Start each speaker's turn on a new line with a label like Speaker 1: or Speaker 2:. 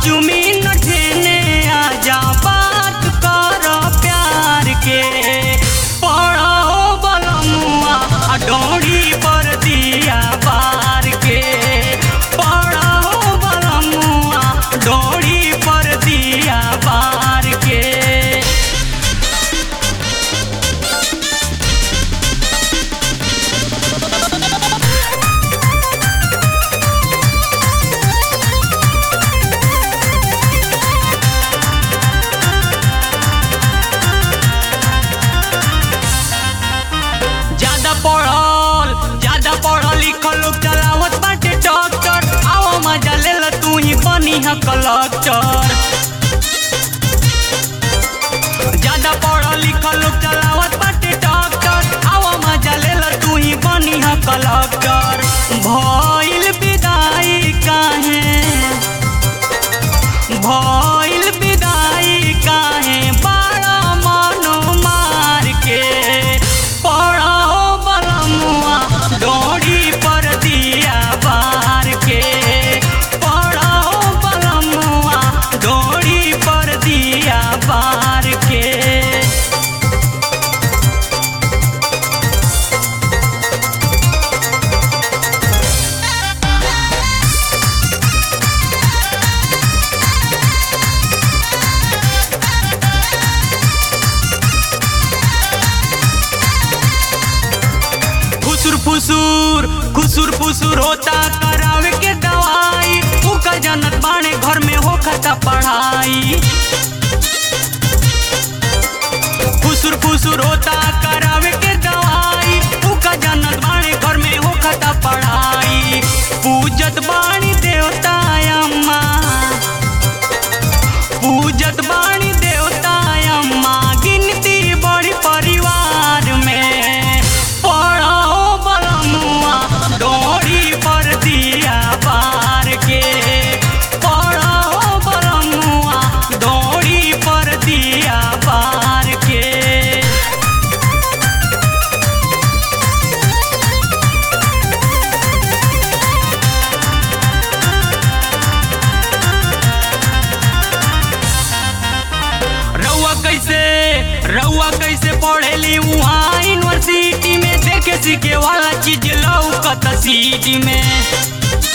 Speaker 1: चुमी न ठेने आजा बात कर प्यार के पढ़ो बलमुआ आ डोरी पर दिया बार के पढ़ो बलमुआ डोरी पर दिया बार के ज्यादा पढ़ल ज्यादा पढ़ल लिखल लोग चलावत बाटे डॉक्टर आओ मजा ले ल तू ही बनी है कलेक्टर ज्यादा पढ़ल लिखल लोग चलावत बाटे डॉक्टर आओ मजा ले ल तू ही बनी है कलेक्टर भइल विदाई काहे भइल विदाई काहे बड़ा मनो मार के पढ़ो बलमुआ डोरी पर दिया बार के पढ़ो बलमुआ डोरी पर दिया बार के फुसुर फुसुर खुसुर फुसुर होता करावे के दवाई उका जनत बाणे घर में हो खाता पढ़ाई फुसुर फुसुर होता करावे के दवाई उका जनत बाणे घर में हो खाता पढ़ाई पूजत बाणी देवता अम्मा पूजत बाणी देवता अम्मा गिनती बड़ी परिवार में पढ़ो बलमुआ डोरी पर दिया बार के पढ़ो बलमुआ डोरी पर दिया बार के रउआ कैसे रउआ कैसे पढ़ेली वहाँ यूनिवर्सिटी में देखे सीखे वाला चीज लौकत सीटी में